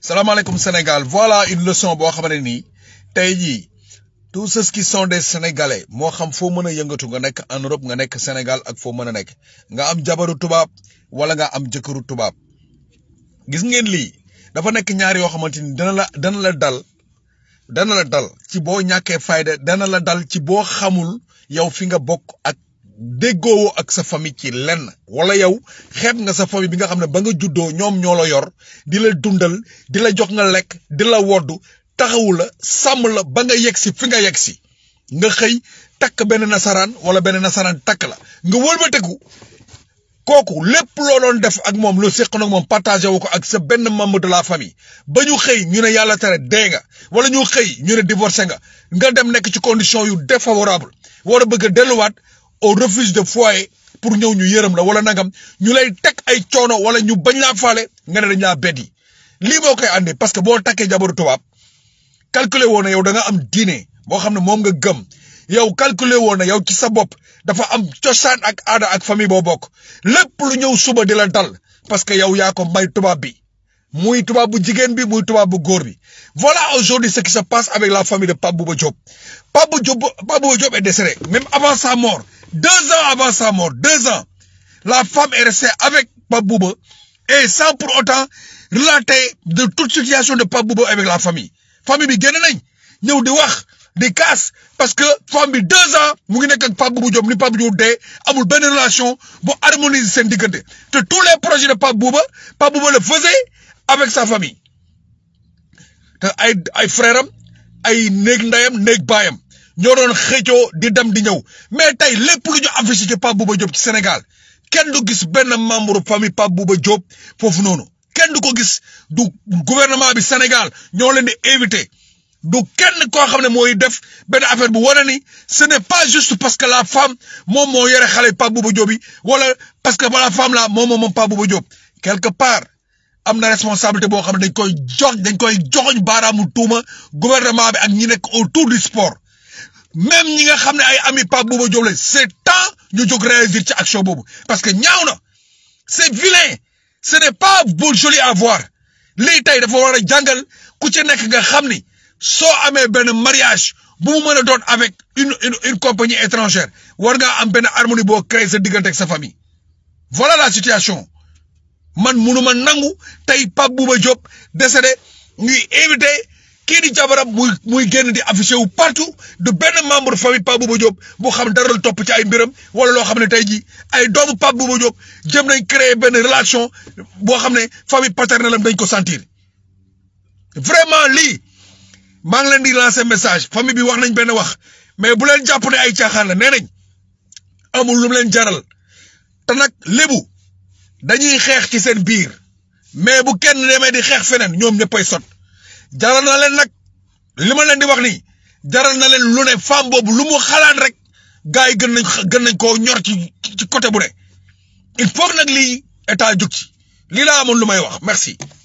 salaamaaleykum Sénégal voilà une leçon boo xamante ni tey jii tous ceux qui sont des sénégalais moo xam foo mën a yëngatu nga nekk en Europe nga nekk Sénégal ak foo mën a nekk nga am jabaru tubaab wala nga am jëkkëru tubaab gis ngeen lii dafa nekk ñaar yoo xamante ni dana la dana la dal dana la dal ci boo ñàkkee fayda dana la dal ci boo xamul yow fi nga bokk ak déggoo ak sa famille ci lenn wala yow xeeb nga sa famille bi nga xam ne ba nga juddoo ñoom ñoo la yor di la dundal di la jox nga lekk di la woddu taxawu la sàmm la ba nga yegg si fi nga yegg si nga xëy takk benn nasaraan wala benn nasaraan takk la nga wëlbateku kooku lépp loo doon def ak moom lu séq nag moom partagé wu ko ak sa benn membre de la famille ba ñu xëy ñu ne yàlla tere dee nga wala ñu xëy ñu ne divorcé nga nga dem nekk ci condition yu défavorable war a bëgg a delluwaat au refuge de foyer pour ñëw ñu yërëm la wala nangam ñu lay teg ay coono wala ñu bañ laa faale nga ne dañ laa beddi lii moo koy andi parce que boo takkee jabaru tubaab calculer woon na yow da nga am diine boo xam ne moom nga gëm yow calculer woon na yow ci sa bopp dafa am cosaan ak aada ak famille boo bokk lépp lu ñëw suba di la dal parce que yow yaa ko may tubaab bi muy tubaab bu jigéen bi muy tubaab bu góor bi voilà aujourd'hui ce qui se passe avec la famille de Pape Bouba Diop Pape Bouba Diop Pape Bouba Diop est décédé même avant sa mort deux ans avant sa mort deux ans la femme est restée avec Pape Bouba et sans pour autant relater de toute situation de Pape Bouba avec la famille famille bi génn nañ ñëw di wax di kaas parce que femme bi deux ans mu ngi nekk ak Pape Bouba Diop ni Pape Bouba Diop dee amul benn relation bu harmoniser seen diggante te tous les projets de Pape Bouba Pape Bouba le faisait avec sa famille te ay ay frère am ay néeg ndeyam néeg baayam ñoo doon xëccoo di dem di ñëw mais tey lépp lu ñu affiché ci Pape Bouba Diop ci Sénégal kenn du gis benn membre famille Pape Bouba Diop foofu noonu kenn du ko gis du gouvernement bi Sénégal ñoo leen di invité du kenn koo xam ne mooy def benn affaire bu wane ni ce n'est pas juste parce que la femme moom moo yore xale Pape Bouba Diop yi wala parce que la femme la moom moom Pape Bouba Diop quelque part am na responsabilité boo xam ne dañ koy jox dañ koy joxoñ baaraamu tuuma gouvernement bi ak ñi nekk autour du sport même ñi nga xam ne ay ami Pape Bouba Diop la c'est temps ñu jóg réagir ci action boobu parce que ñaaw na c'est vilain ce n'est pas beau joli à voir lii tey dafa war a jàngal ku ci nekk nga xam ni soo amee benn mariage bu mu mën a doon avec une une une compagnie étrangère war ngaa am benn harmonie boo créer sa diggante ak sa famille voilà la situation man munuma nangu tey Pape Bouba Diop décédé ñuy invité kii di jabaram muy muy génn di affiché wu partout de benn membre famille Pape Bouba Diop boo xam dara la topp ci ay mbiram wala loo xam ne tey jii ay doomu Pape Bouba Diop jëm nañ créer benn relation boo xam ne famille paternelle am dañ ko sentir vraiment lii maa ngi leen di lancer message famille bi wax nañ benn wax mais bu leen jàpp ne ay caaxaan la nee nañ amul lu mu leen jaral te nag lébu dañuy xeex ci seen biir mais bu kenn demee di xeex feneen ñoom ñëppay sot jaral na leen nag li ma leen di wax nii jaral na leen lu ne femme boobu lu mu xalaat rek gars yi gën nañ gën nañ koo ñor ci ci côté bu ne il faut nag lii état jug ci lii laa amoon lu may wax merci.